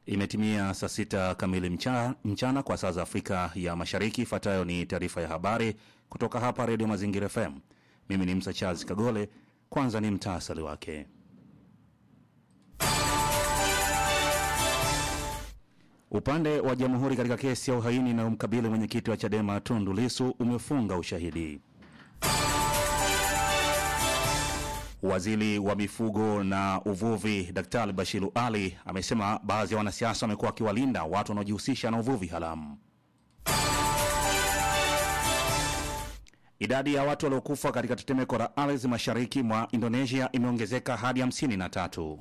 Imetimia saa sita kamili mchana, mchana kwa saa za Afrika ya Mashariki. Ifuatayo ni taarifa ya habari kutoka hapa Redio Mazingira FM. Mimi ni Msa Charles Kagole. Kwanza ni mtaasali wake. Upande wa jamhuri katika kesi ya uhaini inayomkabili mwenyekiti wa Chadema Tundu Lissu umefunga ushahidi. Waziri wa mifugo na uvuvi Daktari Bashiru Ali amesema baadhi ya wanasiasa wamekuwa wakiwalinda watu wanaojihusisha na uvuvi haramu. Idadi ya watu waliokufa katika tetemeko la ardhi mashariki mwa Indonesia imeongezeka hadi hamsini na tatu.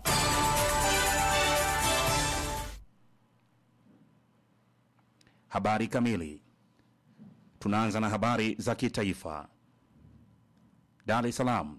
Habari kamili. Tunaanza na habari za kitaifa. Dar es Salaam.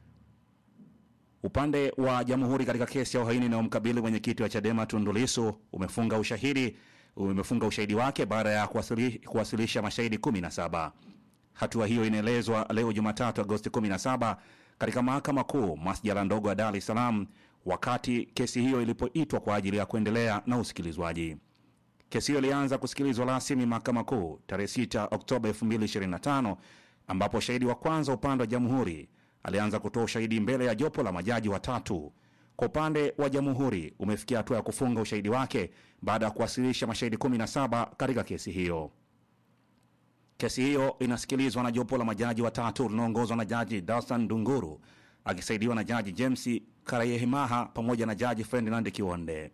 Upande wa jamhuri katika kesi ya uhaini inayomkabili mwenyekiti wa Chadema Tundu Lissu umefunga ushahidi umefunga ushahidi wake baada ya kuwasili, kuwasilisha mashahidi 17. Hatua hiyo inaelezwa leo Jumatatu Agosti 17 katika mahakama kuu masjala ndogo ya Dar es Salaam wakati kesi hiyo ilipoitwa kwa ajili ya kuendelea na usikilizwaji. Kesi hiyo ilianza kusikilizwa rasmi mahakama kuu tarehe 6 Oktoba 2025 ambapo shahidi wa kwanza upande wa jamhuri alianza kutoa ushahidi mbele ya jopo la majaji watatu. Kwa upande wa jamhuri umefikia hatua ya kufunga ushahidi wake baada ya kuwasilisha mashahidi 17 katika kesi hiyo. Kesi hiyo inasikilizwa na jopo la majaji watatu linaongozwa na jaji Dastan Dunguru akisaidiwa na jaji James Karayehimaha pamoja na jaji Ferdinand Kionde.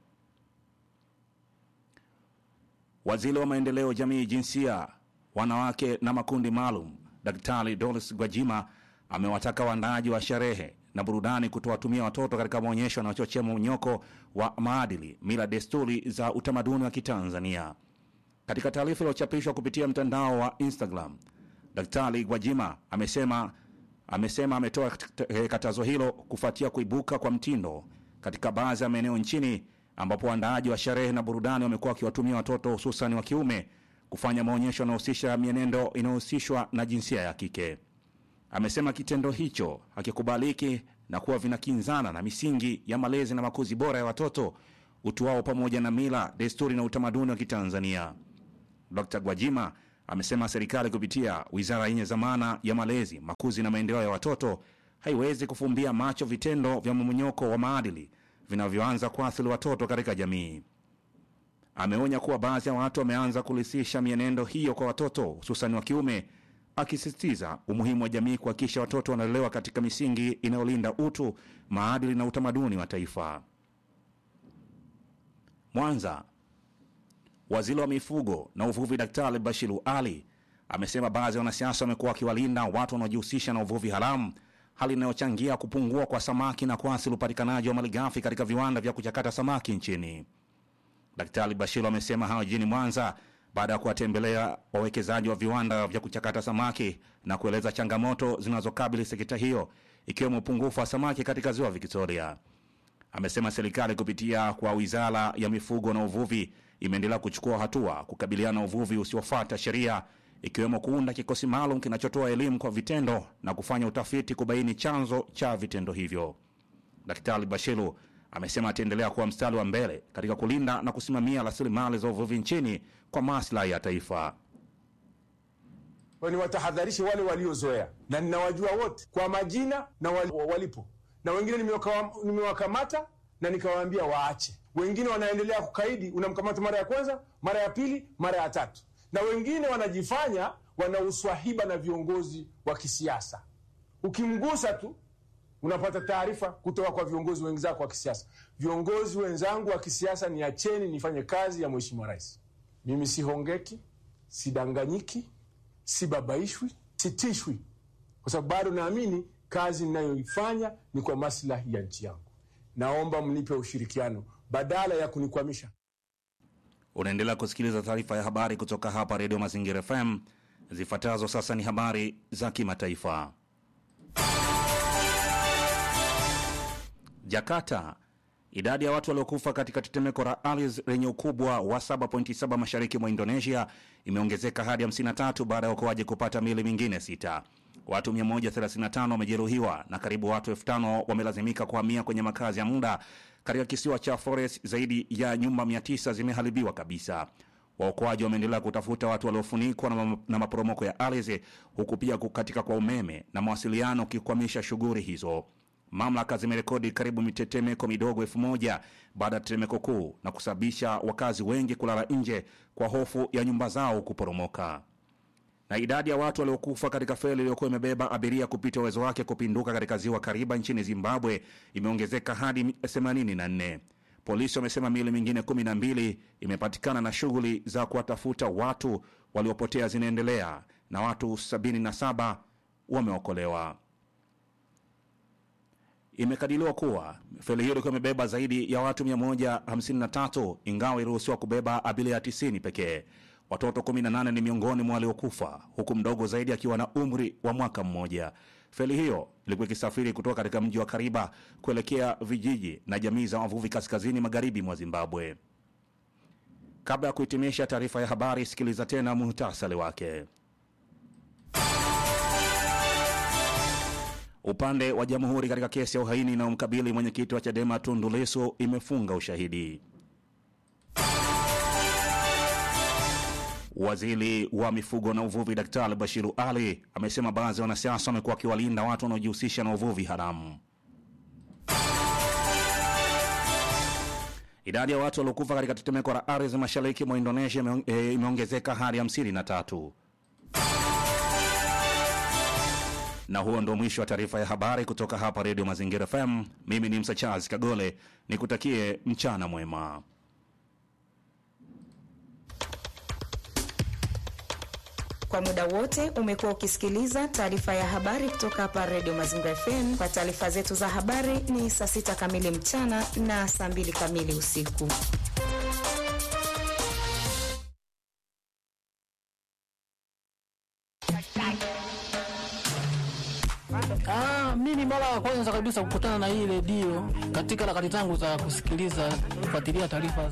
Waziri wa maendeleo jamii, jinsia, wanawake na makundi maalum Daktari Doris Gwajima amewataka waandaaji wa sherehe na burudani kutowatumia watoto katika maonyesho yanayochochea mmonyoko wa maadili, mila, desturi za utamaduni wa Kitanzania. Katika taarifa iliyochapishwa kupitia mtandao wa Instagram, Daktari Gwajima amesema amesema ametoa katazo hilo kufuatia kuibuka kwa mtindo katika baadhi ya maeneo nchini ambapo waandaaji wa sherehe na burudani wamekuwa wakiwatumia watoto hususan wa kiume kufanya maonyesho yanayohusisha mienendo inayohusishwa na jinsia ya kike. Amesema kitendo hicho hakikubaliki na kuwa vinakinzana na misingi ya malezi na makuzi bora ya watoto, utu wao, pamoja na mila, desturi na utamaduni wa Kitanzania. Dr. Gwajima amesema serikali kupitia wizara yenye dhamana ya malezi, makuzi na maendeleo ya watoto haiwezi kufumbia macho vitendo vya mmonyoko wa maadili vinavyoanza kuathiri watoto katika jamii. Ameonya kuwa baadhi ya watu wameanza kulisisha mienendo hiyo kwa watoto hususan wa kiume, akisisitiza umuhimu wa jamii kuhakikisha watoto wanalelewa katika misingi inayolinda utu, maadili na utamaduni wa taifa. Mwanza, waziri wa mifugo na uvuvi Daktari Bashiru Ali amesema baadhi ya wanasiasa wamekuwa wakiwalinda watu wanaojihusisha na uvuvi haramu, hali inayochangia kupungua kwa samaki na kuathiri upatikanaji wa malighafi katika viwanda vya kuchakata samaki nchini. Daktari Bashiru amesema hayo jijini Mwanza baada ya kuwatembelea wawekezaji wa viwanda vya kuchakata samaki na kueleza changamoto zinazokabili sekta hiyo ikiwemo upungufu wa samaki katika ziwa Victoria. Amesema serikali kupitia kwa wizara ya mifugo na uvuvi imeendelea kuchukua hatua kukabiliana na uvuvi usiofuata sheria ikiwemo kuunda kikosi maalum kinachotoa elimu kwa vitendo na kufanya utafiti kubaini chanzo cha vitendo hivyo. Daktari Bashiru amesema ataendelea kuwa mstari wa mbele katika kulinda na kusimamia rasilimali za uvuvi nchini kwa maslahi ya taifa. Ni watahadharishe wale waliozoea, na ninawajua wote kwa majina na walipo, na wengine nimewakamata na nikawaambia waache. Wengine wanaendelea kukaidi, unamkamata mara ya kwanza, mara ya pili, mara ya tatu, na wengine wanajifanya wana uswahiba na viongozi wa kisiasa. Ukimgusa tu unapata taarifa kutoka kwa viongozi wenzako wa kisiasa. Viongozi wenzangu wa kisiasa, niacheni nifanye kazi ya Mheshimiwa Rais. Mimi sihongeki, sidanganyiki, sibabaishwi, sitishwi, kwa sababu bado naamini kazi ninayoifanya ni kwa maslahi ya nchi yangu. Naomba mnipe ushirikiano badala ya kunikwamisha. Unaendelea kusikiliza taarifa ya habari kutoka hapa Redio Mazingira FM. Zifuatazo sasa ni habari za kimataifa. Jakarta. Idadi ya watu waliokufa katika tetemeko la ardhi lenye ukubwa wa 7.7 mashariki mwa Indonesia imeongezeka hadi 53 baada ya uokoaji kupata miili mingine sita. Watu 135 wamejeruhiwa na karibu watu 5000 wamelazimika kuhamia kwenye makazi ya muda katika kisiwa cha Flores. Zaidi ya nyumba 900 zimeharibiwa kabisa. Waokoaji wameendelea kutafuta watu waliofunikwa na, na maporomoko ya ardhi, huku pia kukatika kwa umeme na mawasiliano ukikwamisha shughuli hizo. Mamlaka zimerekodi karibu mitetemeko midogo elfu moja baada ya tetemeko kuu na kusababisha wakazi wengi kulala nje kwa hofu ya nyumba zao kuporomoka. Na idadi ya watu waliokufa katika feri iliyokuwa imebeba abiria kupita uwezo wake kupinduka katika ziwa Kariba nchini Zimbabwe imeongezeka hadi 84. Polisi wamesema miili mingine 12 imepatikana na shughuli za kuwatafuta watu waliopotea zinaendelea na watu 77 wameokolewa. Imekadiriwa kuwa feri hiyo ilikuwa imebeba zaidi ya watu 153 ingawa iliruhusiwa kubeba abiria 90 pekee. Watoto 18 ni miongoni mwa waliokufa huku mdogo zaidi akiwa na umri wa mwaka mmoja. Feri hiyo ilikuwa ikisafiri kutoka katika mji wa Kariba kuelekea vijiji na jamii za wavuvi kaskazini magharibi mwa Zimbabwe. Kabla ya kuhitimisha taarifa ya habari, sikiliza tena muhtasari wake. Upande wa jamhuri katika kesi ya uhaini inayomkabili mwenyekiti wa Chadema Tundu Lissu imefunga ushahidi. Waziri wa mifugo na uvuvi Daktari Bashiru Ali amesema baadhi ya wanasiasa wamekuwa wakiwalinda watu wanaojihusisha na uvuvi haramu. Idadi ya watu waliokufa katika tetemeko la ardhi mashariki mwa Indonesia imeongezeka hadi hamsini na tatu. Na huo ndo mwisho wa taarifa ya habari kutoka hapa Redio Mazingira FM. Mimi ni Msa Charles Kagole, nikutakie mchana mwema. Kwa muda wote umekuwa ukisikiliza taarifa ya habari kutoka hapa Redio Mazingira FM. Kwa taarifa zetu za habari ni saa sita kamili mchana na saa mbili kamili usiku. Ah, mimi mara ya kwanza kabisa kukutana na hii redio katika harakati zangu za kusikiliza kufuatilia taarifa za